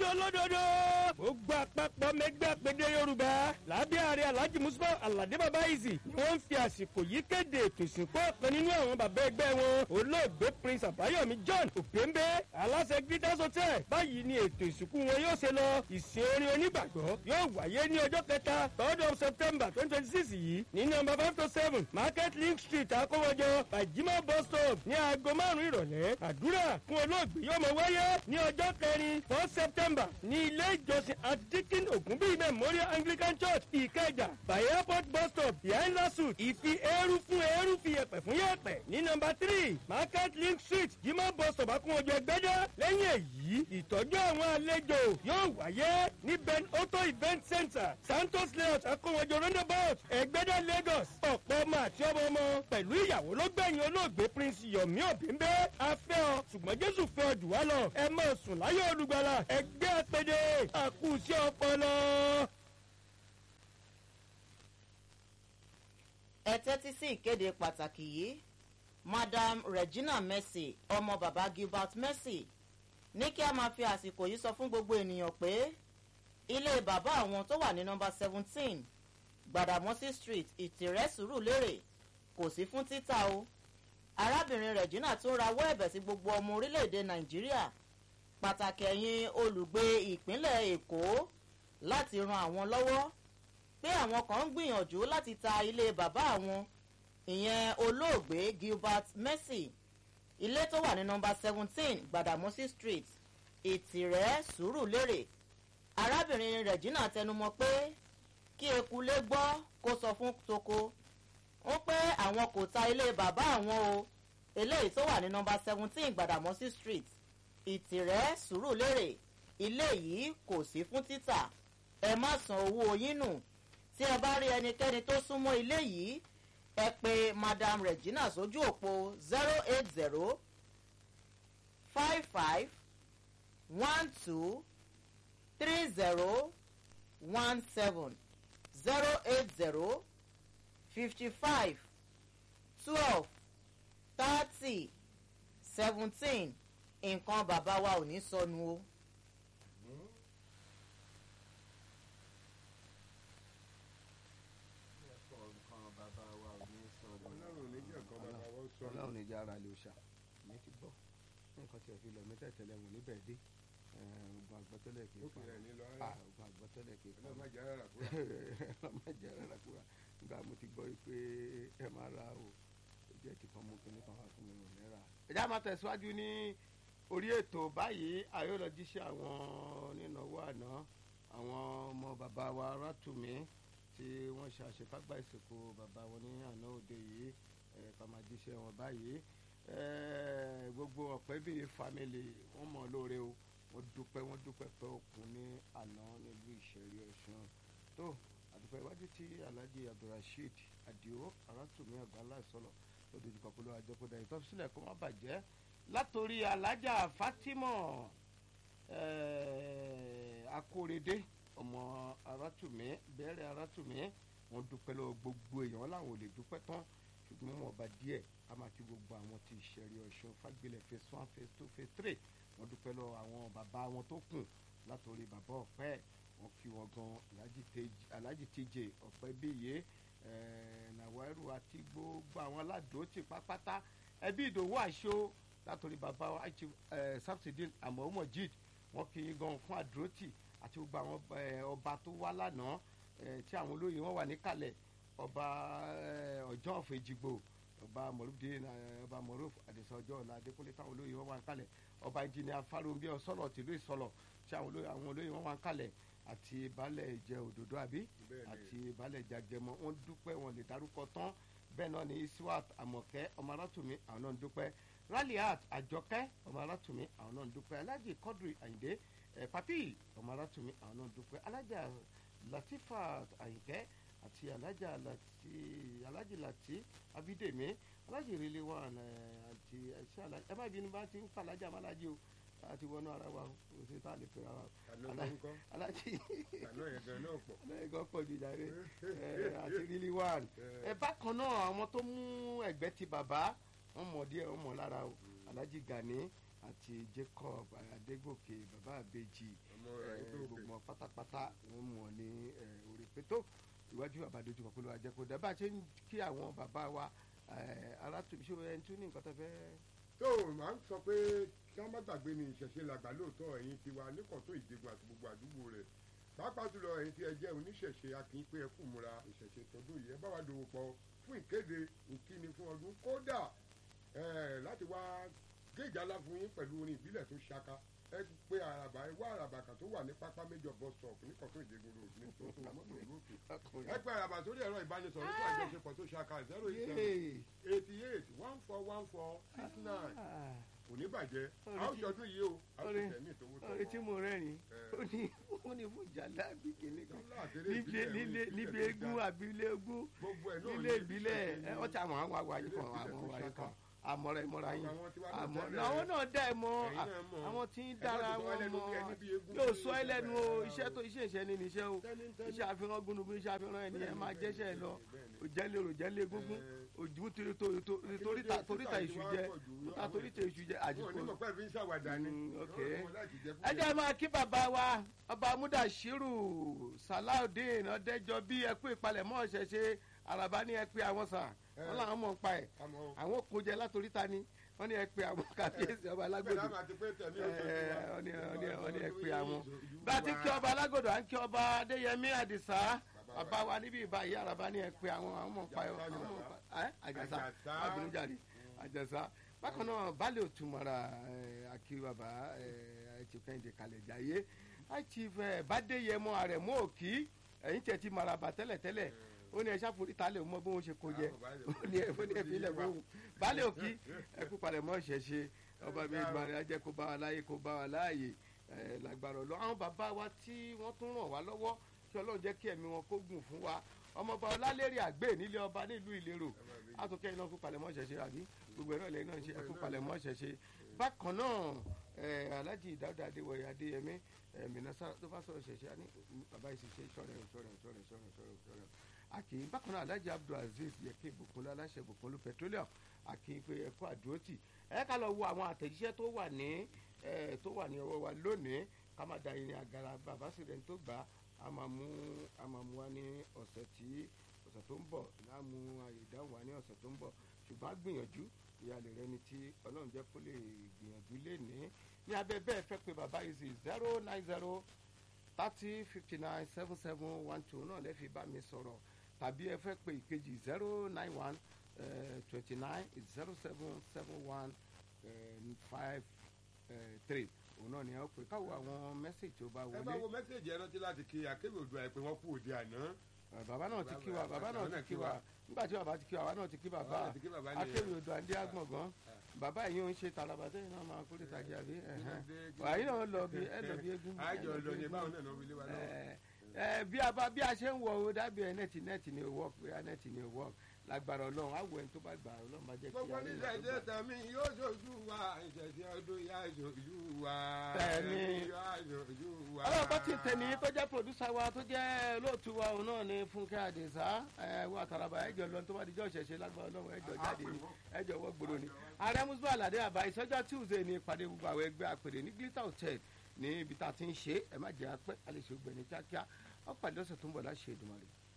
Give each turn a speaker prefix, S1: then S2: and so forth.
S1: olódodo gbogbo àpapọ̀ mẹgbẹ́ àpèdè yorùbá lábẹ́ ààrẹ alhaji musa alade baba izi ni wọ́n ń fi àsìkò yìí kéde ètò ìsìnkú ọ̀kan nínú àwọn bàbá ẹgbẹ́ wọn olóògbé prince àbáyọ̀mí john òpéńbé aláṣẹ greatest hotel báyìí ni ètò ìsìnkú wọn yóò ṣe lọ ìsìn orin onígbàgbọ́ yóò wáyé ní ọjọ́ kẹta third of september twenty twenty six yìí ní nọmba five to seven market link street akówọjọ bajima bus stop ní aago márùn-ún ìrọ̀lẹ́ àdúrà fún olóògbé yóò mọ wáyé ní ọjọ́ kẹrin four september ní ilé ìjọsìn adikin ogunbi memorial anglican church ìkẹjà by airport bus stop behind lasut ìfi eérú fún eérú fi yẹpẹ fún yẹpẹ ní nọmba three market link street jimá bus stop akúnwọjọ ẹgbẹjọ lẹ́yìn èyí ìtọ́jú àwọn àlejò yóò wáyé ní ben auto event center santos layout akúnwọjọ roundabout ẹgbẹdẹ lagos ọ̀pọ̀ ọmọ àti ọmọ ọmọ pẹ̀lú ìyàwó ló gbẹ̀yìn olóògbé prince yomi obìnbẹ́ afẹ́ ọ ṣùgbọ́n jésù fẹ́ ọ jù wá lọ ẹ mọ̀ sùn láyé olùgbàlà ẹgbẹ́ àpèdè àkùsí ọpọlọ.
S2: ẹ tẹ́tí sí ìkéde pàtàkì yìí madam regina mercy ọmọ baba gilbert mercy ní kí a máa fi àsìkò yìí sọ fún gbogbo ènìyàn pé ilé bàbá àwọn tó wà ní nọmba seventeen gbàdàmọ́sí street ìtìrẹ́ sùúrù lérè kò sí fún títà o arábìnrin regina tún rawọ́ ẹ̀bẹ̀ sí gbogbo ọmọ orílẹ̀-èdè nàìjíríà pàtàkì ẹ̀yin olùgbé ìpínlẹ̀ èkó láti ran àwọn lọ́wọ́ pé àwọn kan ń gbìyànjú láti ta ilé bàbá àwọn ìyẹn olóògbé gilbert mercy ilé tó wà ní nọmba seventeen gbàdàmọ́sí street ìtìrẹ́ sùúrù lérè arábìnrin regina tẹnumọ́ pé kí ekulé gbọ́ kó sọ fún toko ó pé àwọn kò ta ilé bàbá àwọn o eléyìí tó wà ní nọmba seventeen gbàdàmọ́sí street ìtìrẹ́ sùúrù lérè ilé yìí kò sí fún títà ẹ má san owó yín nù tí ẹ bá rí ẹnikẹ́ni tó súnmọ́ ilé yìí ẹ pé madam regina sójú òpó zero eight zero five five one two three zero one seven zero eight zero fifty five twelve thirty seventeen nǹkan bàbá wa ò ní sọnù o.
S3: ọlọ́run ní jára lè ṣá mi ti gbọ́ nǹkan tí ẹ fi lọ mí tẹ̀tẹ̀lẹ̀ wò níbẹ̀ dé ogun àgbọ́tọ́lẹ̀ kì í pa ogun àgbọ́tọ́lẹ̀ kì í pa ọlọ́mọ jẹ́ rárá kúrà nígbà mo ti gbọ́ pé ẹ máa ra o jẹ́ ti kan mú kinní kan wá fún mi rìn náírà. ẹ̀já máa tẹ̀síwájú ní orí ètò báyìí ayọ́lọ́jíṣẹ́ àwọn onínáwó àná àwọn ọmọ bàbá wa rátùmí tí wọ́n ṣe àṣekágbá ìsìnkú bàbá wọn ní àná òde yìí ká máa jíṣẹ́ wọn báyìí gbogbo ọ̀pẹ́bìrì family wọ́n mọ̀ lóore o wọ́n dúpẹ́ wọ́n dúpẹ́ pé òkun ní àná nílùú ìṣẹ̀rí ọ̀ṣun tó àdúpẹ́ iwájú tí alhaji abdulrasheed adio arátùmí àgbàlá ìsọlọ lójú kọkọlọ àjọpọ̀dà ìtọ́sílẹ̀ kó má bàjẹ́ látòrí alhaja fatima akórèdé ọmọ arátùmí bẹ́ẹ̀rẹ̀ arátùmí wọ́n dúpẹ́ lọ gbogbo èèyàn láwọn ò lè dúpẹ́ tán ṣùgbọ́n wọn ọba díẹ̀ a máa kí gbogbo àwọn tí ìṣẹ̀rí ọ̀ṣun fagbilẹ̀ phase one phase two phase three wọ́n dúpẹ́ lọ àwọn bàbá wọn tó kù látòrí bàbá ọ̀pẹ́ wọn kí wọn gan alhaji tj ọ̀pẹ́ bíyè nàwẹ́rù àti gbogbo àwọn aládùúgbò pápátá ẹbí ìdòwò àṣọ látòrí bàbá samsidin amọ̀ọ́mọ̀jid wọn kí yín gan fún àdúrótì àti gbogbo àwọn ọba tó wá lánàá tí àwọn olóyè wọn wà níkàlẹ̀ ọba ọjọ́ ọ̀fọ̀ èjìgbò ọba mọ̀rúfdé ọba mọ̀rúf àdìsọ ọjọ́ ọ̀la adékúnlé táwọn olóyè wọn wà ń kalẹ̀ ọba ìjìnlẹ̀ afáròǹbí ọ̀sọ́lọ̀ tìlú ìsọlọ̀ tí àwọn olóyè wọn wà ń kalẹ̀ àti baálẹ̀ ìjẹ òdòdó àbí àti baálẹ̀ ìjàgẹmọ wọn dúpẹ́ wọn lè darúkọ tán bẹ́ẹ̀ náà ni iswat amọ̀kẹ́ ọmọ alátùmí àwọn náà ń dúpẹ́ raliat àjọkẹ́ ọmọ alátùmí àwọn náà ń dúpẹ́ alájì kọ́dùrì àyìndé papi ọmọ alátùmí àwọn náà ń dúpẹ́ alájà latifa àyìnkẹ́ àti alájà láti alájì láti abídèmí alájì rẹlẹ wà àti ẹṣẹ alájì ẹ má bínú bá ti ń pa alájà amálájì o àti wọnú ara wa kò sí tá a lè pè ara wa alájì alájì pọ̀ ju jàre àti rẹlẹ wà ẹ bákan náà àwọn tó mú ẹgbẹ́ ti bàbá wọn mọ̀ díẹ̀ wọn mọ̀ lára o alájì gani àti jacob adégòkè bàbá àbèjì
S4: ọmọ
S3: eh,
S4: ẹgbẹ́ òkè
S3: gbogbo wọn pátápátá wọn mú wọn ní eh, orí pétó iwájú àbádójú kan pé ló wá jẹ́ kó dá bá a ṣe ń kí àwọn bàbá wa alátùbí ṣé ẹni tún ní nǹkan tó fẹ́.
S4: tó o máa ń sọ pé kí wọ́n má gbàgbé ní ìṣẹ̀ṣe làgbà lóòótọ́ ẹ̀yin tiwa níkọ̀tún ìdígun àti gbogbo àdúgbò rẹ̀ pàápàá jùlọ ẹ̀yin tí ẹ jẹ́ oníṣẹ̀ṣe akin pé ẹ kú múra ìṣẹ̀ṣe tọdún yìí ẹ bá wa dòwò pọ̀ fún ìkéde ìkíni fún ọdún kódà ẹ̀ láti wá géèjà ńlá fún yín pẹ̀lú orin ìbílẹ̀ tó ṣaka ẹ pé àràbà ẹ wá àràbà kan tó wà ní pápá méjọ bus stop níkọ̀tún ìdígun road ní tó tó mọ́tò ìlú òkè ẹ pé àràbà sórí ẹ̀rọ ìbánisọ̀rọ̀ fún àjọṣepọ̀ tó ṣaka zero eight seven
S3: Yay!
S4: eighty eight one four one four six nine
S3: Ah,
S4: kò ní bàjẹ́
S3: Orí
S4: a ó
S3: tí-
S4: ṣọdún yìí o a ó
S3: orí-
S4: ṣe tẹ̀mí ìtòwó
S3: orí tí mo rẹ́rìn
S4: Eh.
S3: ó ní ó ní fún jàlá bí kìíní kan
S4: Jàlá àtẹlẹ
S3: níbi
S4: ìbílẹ̀,
S3: nílé
S4: orí
S3: níbi
S4: ìbílẹ̀
S3: eégún
S4: tó
S3: àbí ilé eégún
S4: gbogbo ẹ̀ náà
S3: nílé
S4: ní
S3: ìbílẹ̀
S4: ìṣẹ̀ṣe
S3: ẹ
S4: ní-
S3: ọtí àwọn àwọn àwàyí
S4: Ilé
S3: kan
S4: ìbílẹ̀
S3: àwọn
S4: tó
S3: àwàyí
S4: ṣaka.
S3: kan àmọ́ra ìmọ̀ra yín
S4: Àwọn tiwa náà
S3: àmọ́
S4: tẹ́lẹ̀.
S3: àwọn náà dá ẹ mọ́
S4: Ẹ̀yin náà mọ̀.
S3: àwọn tí ń
S4: Ẹ má
S3: dára
S4: ti sọ
S3: wọn
S4: ẹlẹ́nu
S3: mọ́
S4: bí ẹni bí eégún
S3: yóò
S4: tí
S3: sọ
S4: ó
S3: ẹlẹ́nu
S4: ṣe
S3: o
S4: bẹ̀rẹ̀
S3: iṣẹ́ tó iṣẹ́ ìṣẹ́ ni níṣẹ́ o
S4: Tẹ́ni-
S3: iṣẹ́ àfihàn gúnugún iṣẹ́ àfihàn ẹni ẹ máa jẹ́ṣẹ́ ẹ lọ
S4: Bẹ́ẹ̀ni,
S3: òjẹ́lẹ̀ òjẹ́lẹ̀ egungun òjú torí torí toríta toríta ìṣù jẹ toríta toríta ìṣù jẹ
S4: wọn ò ní
S3: àdìpọ̀
S4: mọ̀ pé ẹ fi ń ṣàwàdà ni
S3: Mm, ok.
S4: Wọn láti jẹ
S3: ẹ jẹ́ máa kí bàbá wa ọba mudashiru salaudeen ọdẹjọ bí ẹ kú ìpalẹ̀mọ́ ṣẹ̀ṣẹ̀ araba ní ẹ pé àwọn sà wọn làwọn mọ̀ ń pa ẹ̀
S4: àmọ́
S3: àwọn kò jẹ látòrí ta ni wọn ní ẹ pé àwọn kàbíyèsí ọba
S4: bẹ́ẹ̀
S3: alágbòdo
S4: náà máa ti pé tẹ̀mí
S3: ẹ
S4: òṣèlú wa.
S3: wọ́n ní wọ́n ní wọ́n ní ẹ pé àwọn
S4: Ìlú
S3: bá a ti
S4: wa.
S3: kí ọba alágbòdo à ń kí ọba adéyẹmí àdìsá bàbá wa níbí ìbáyé araba ní ẹ pé àwọn àwọn mọ̀ ń pa ẹ̀
S4: Àjàsá ni
S3: àwọn mọ̀ ń
S4: bàbá.
S3: pa ẹ̀ àjàsá
S4: Àjàsá.
S3: abinujade àjàsá bákan náà baálé òtúmọ̀ra akí bàbá chief kẹ́hìndé kalẹ̀ jayé chief bàdéyẹmọ àrẹ̀mọ òkì ẹ̀yìn tẹ̀ ti maraba tẹ́lẹ̀tẹ́lẹ̀ ó ní ẹ ṣàforí ta lè mọ bí wọn ṣe kó jẹ ó ní ẹ ó ní ẹ fi ilẹ̀ fún un baálé òkì ẹ kú palẹ̀ mọ́ ṣẹ̀ṣẹ̀ ọba mi ìgbà rẹ̀ á jẹ́ kó bá wa láyé kó bá wa láàyè ẹ lágbára ọlọ́ àwọn bàbá wa tí wọ́n tún ràn wá lọ́wọ́ kí ọlọ́run jẹ́ kí ẹ̀mí wọn kó gùn fún wa ọmọọba ọlálẹ́rì àgbè nílé ọba nílùú ìlérò àtúnkẹ́ iná kú palẹ̀ mọ́ ṣẹ̀ṣẹ̀ àbí gbogbo ẹ̀rọ ilẹ̀ náà ṣe ẹ̀kú palẹ̀ mọ́ ṣẹ̀ṣẹ̀ bákan náà ẹ̀ alájì dáúdà adéwọ̀yà adéyẹmí ẹ̀ mìnàṣà tó bá sọ̀rọ̀ ṣẹ̀ṣẹ̀ àní bàbá yìí ṣe ṣọ̀rẹ̀ ṣọ̀rẹ̀ ṣọ̀rẹ̀ ṣọ̀rẹ̀ ṣọ̀rẹ̀ ṣọ̀rẹ̀ àkì bákan náà alájì abdulaziz yẹkẹ ìbùkún aláṣẹ ìbùkún petroleum àkì pé ẹkọ àdúrótì ẹ ká lọ wo àwọn àtẹ̀jíṣẹ́ tó wà ní ẹ tó wà ní ọwọ́ wa lónìí ká má da irin àgàrà bàbá sì rẹ̀ ń tó gbà á a máa mú a máa mú wa ní ọ̀sẹ̀ tí ọ̀sẹ̀ tó ń bọ̀ láàmú àyè ìdáhùn wa ní ọ̀sẹ̀ tó ń bọ̀ ṣùgbọ́n a gbìyànjú ìyàlẹ̀ rẹ ni tí ọlọ́run jẹ́ kó lè gbìyànjú lé ní ní abẹ́ bẹ́ẹ̀ fẹ́ pé bàbá yìí sí zero nine zero thirty fifty nine seven seven one two náà lẹ́ẹ̀fi bá mi sọ̀rọ̀ tàbí ẹ fẹ́ pé ìkejì zero nine one twenty nine zero seven seven one five three òun náà ni ẹ ó pè káwọ àwọn mẹ́sàgì tó bá
S4: ẹ bá
S3: wọlé
S4: wo mẹ́sẹ̀jì ẹ rántí láti kí akéwì òdua ẹ pé wọ́n kú òde àná.
S3: Eh, bàbá náà ti kí wa bàbá náà ti kí wa nígbà tí bàbá ti kí wa bàbá náà ti kí
S4: Bàbá
S3: bàbá
S4: náà ti kí bàbá nìyẹn.
S3: akéwì odò àndé àgbọ̀ngàn bàbá yìí ń ṣe tàlàbà tẹ́yìn náà máa kórè tàjẹ́ àbí àyìn náà lọ bí ẹ lọ bí eégún
S4: àjọ lọ ní báwọn náà lọ wílé wa lọ.
S3: ẹ ẹ bí a bá bí a ṣe ń wọ o dábìí ẹ nẹ́ẹ̀tì nẹ́ẹ̀tì ni wọ́ pé nẹ́ẹ̀tì ni wọ́ lágbára ọlọ́run á wọ ẹni tó bá gbà ọlọ́run bá jẹ́ kí
S4: gbogbo
S3: a rí
S4: oníṣẹ́
S3: ẹni tó
S4: ìṣe
S3: gbà.
S4: tàmí yóò ṣojú wa ìṣẹ̀ṣẹ̀ ọdún yá ṣojú wa.
S3: Bẹ́ẹ̀ni.
S4: yá ṣojú wa.
S3: ọlọ́run bá ti tẹ̀ ní tó jẹ́ pòdúsà wa tó jẹ́ olóòtú wa òun náà ni fúnkẹ́ àdìsá ẹ wà tàràbà ẹjọ lọ tó bá dijọ́ ṣẹ̀ṣẹ̀ lágbára ọlọ́run ẹjọ jáde ní ẹjọ wọ́ gbòòrò ni. ààrẹ musu alade àbá ìsọjọ́ tuesday ní ìpàdé gbogbo àwọn ẹgbẹ́ àpèrè ní glitter hotel ní ibi tá a ti ń ṣe ẹ má jẹ́ apẹ́ àlejò gbẹ̀ni kíákíá ọ̀pàdé ọ̀sẹ̀ tó ń bọ̀ láṣẹ Èdùmàrè.